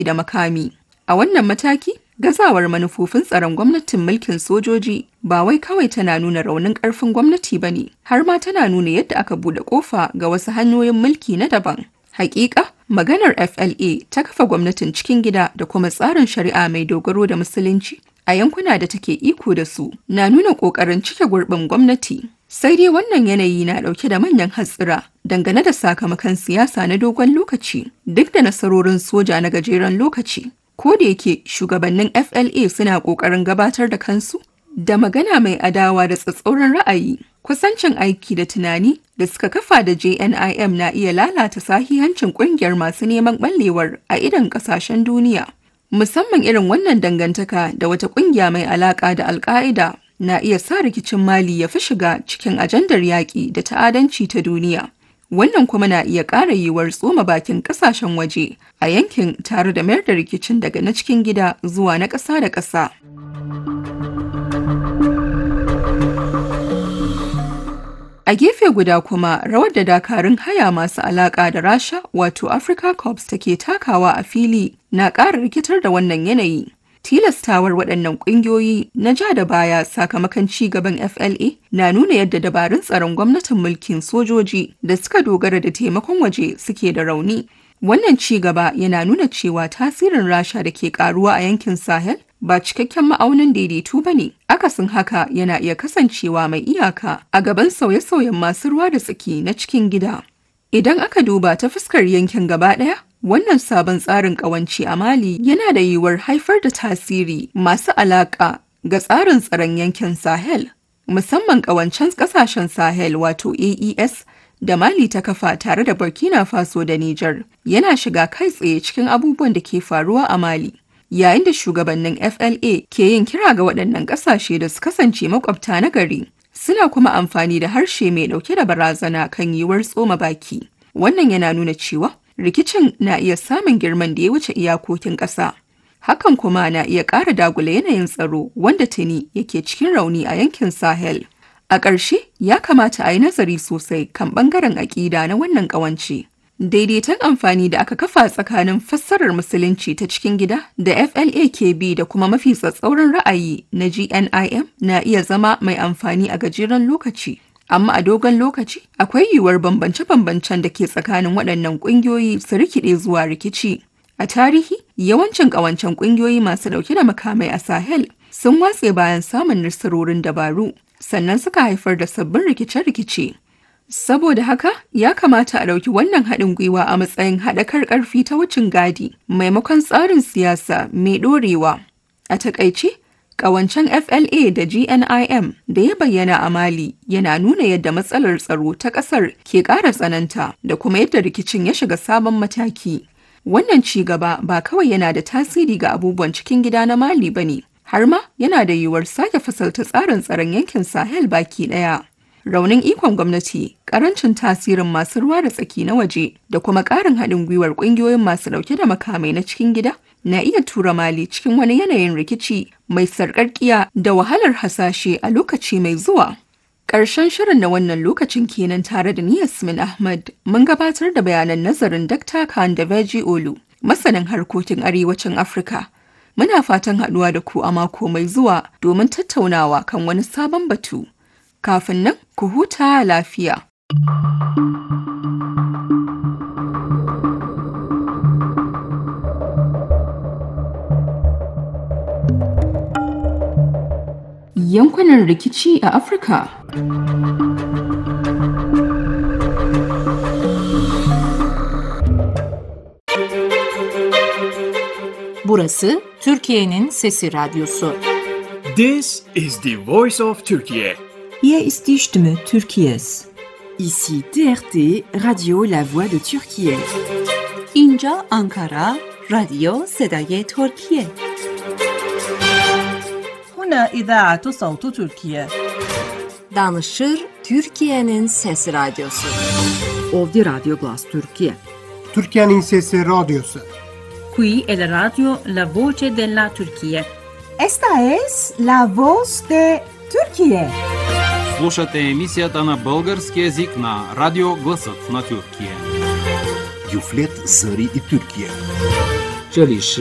da makami. A wannan mataki, gazawar manufofin tsaron gwamnatin mulkin sojoji ba wai kawai tana nuna raunin ƙarfin gwamnati ba ne, har ma tana nuna yadda aka buɗe ƙofa ga wasu hanyoyin mulki na daban. Hakika, maganar FLA ta kafa gwamnatin cikin gida da kuma tsarin shari'a mai dogaro da musulunci a yankuna da take iko da su na nuna ƙoƙarin cike gurbin gwamnati. Sai dai wannan yanayi na ɗauke da manyan hatsira dangane da sakamakon siyasa na dogon lokaci duk da nasarorin soja na gajeren lokaci. Ko da yake shugabannin FLA suna ƙoƙarin gabatar da kansu da magana mai adawa da tsatsauran ra'ayi, kusancin aiki da tunani da suka kafa da JNIM na iya lalata sahihancin ƙungiyar masu neman ɓallewar a idan ƙasashen duniya. Musamman irin wannan dangantaka da wata ƙungiya mai alaƙa da Alƙa'ida na iya sa rikicin Mali ya fi shiga cikin ajandar yaƙi da ta'adanci ta duniya. Wannan kuma na iya ƙara yiwuwar tsoma bakin ƙasashen waje a yankin tare da mayar da rikicin daga na cikin gida zuwa na ƙasa da ƙasa. A gefe guda kuma rawar da dakarun haya masu alaƙa da Rasha wato Africa Corps take takawa a fili na ƙara rikitar da wannan yanayi. tilastawar waɗannan ƙungiyoyi na ja da baya sakamakon ci gaban FLA na nuna yadda dabarun tsaron gwamnatin mulkin sojoji da suka dogara da taimakon waje suke da rauni. Wannan ci gaba yana nuna cewa tasirin Rasha da ke karuwa a yankin Sahel ba cikakken ma'aunin daidaitu ba ne. Akasin haka yana iya kasancewa mai iyaka a gaban sauye-sauyen masu ruwa da tsaki na cikin gida. Idan aka duba ta fuskar yankin gaba ɗaya, Wannan sabon tsarin ƙawanci a Mali yana da yiwuwar haifar da tasiri masu alaƙa ga tsarin tsaron yankin Sahel, musamman ƙawancen ƙasashen Sahel wato AES da Mali ta kafa tare da Burkina Faso da Nijar yana shiga kai tsaye cikin abubuwan da ke faruwa a Mali. Yayin da shugabannin FLA ke yin kira ga waɗannan ƙasashe da su kasance makwabta na gari, suna kuma amfani da harshe mai ɗauke da barazana kan yiwuwar tsoma baki. Wannan yana nuna cewa rikicin na iya samun girman da ya wuce iyakokin ƙasa. Hakan kuma na iya ƙara dagula yanayin tsaro wanda tuni yake cikin rauni a yankin Sahel. A ƙarshe, ya kamata a yi nazari sosai kan ɓangaren aƙida na wannan ƙawance. Daidaiton amfani da aka kafa tsakanin fassarar musulunci ta cikin gida da FLAKB da kuma mafi tsatsauran ra'ayi na GNIM na iya zama mai amfani a gajeren lokaci. amma a dogon lokaci akwai yiwuwar bambance-bambancen da ke tsakanin waɗannan ƙungiyoyi su rikide zuwa rikici. A tarihi, yawancin ƙawancen ƙungiyoyi masu ɗauke da makamai a Sahel sun watse bayan samun nasarorin dabaru, sannan suka haifar da sabbin rikice-rikice. Saboda haka, ya kamata a ɗauki wannan haɗin gwiwa a matsayin haɗakar ƙarfi ta wucin gadi, maimakon tsarin siyasa mai ɗorewa. A taƙaice, Ƙawancen FLA da GNIM da ya bayyana a Mali yana nuna yadda matsalar tsaro ta ƙasar ke ƙara tsananta da kuma yadda rikicin ya shiga sabon mataki. Wannan ci gaba ba kawai yana da tasiri ga abubuwan cikin gida na Mali ba ne, har ma yana da yiwuwar sake fasalta tsarin tsaron yankin Sahel baki ɗaya. Raunin ikon gwamnati, ƙarancin tasirin masu ruwa da tsaki na waje da kuma ƙarin haɗin gwiwar ƙungiyoyin masu ɗauke da makamai na cikin gida na iya tura Mali cikin wani yanayin rikici mai sarƙarƙiya da wahalar hasashe a lokaci mai zuwa. Ƙarshen shirin na wannan lokacin kenan tare da ni Yasmin Ahmad mun gabatar da bayanan nazarin Dr. Khan da Veji Olu, masanin harkokin arewacin Afirka. Muna fatan haɗuwa da ku a mako mai zuwa domin tattaunawa kan wani sabon batu. Kafin nan, ku huta lafiya. yankunan rikici a Afirka. Burası Türkiye'nin Sesi Radyosu. This is the voice of Turkey. Hier ist die Stimme Türkiye's. Ici TRT Radio La Voix de Turquie. اینجا آنکارا رادیو صدای ترکیه. هنا إذاعة صوت تركيا. Danışır Türkiye'nin Sesi Radyosu. Ovdje Radio Glas Turkije. Türkiye'nin Sesi Radyosu. Qui è la radio La Voce della Turchia. Esta es la voz de Turquie. Слушате емисията на български язик на Радио Гласът на Тюркия. Юфлет Зари и Тюркия. 这里是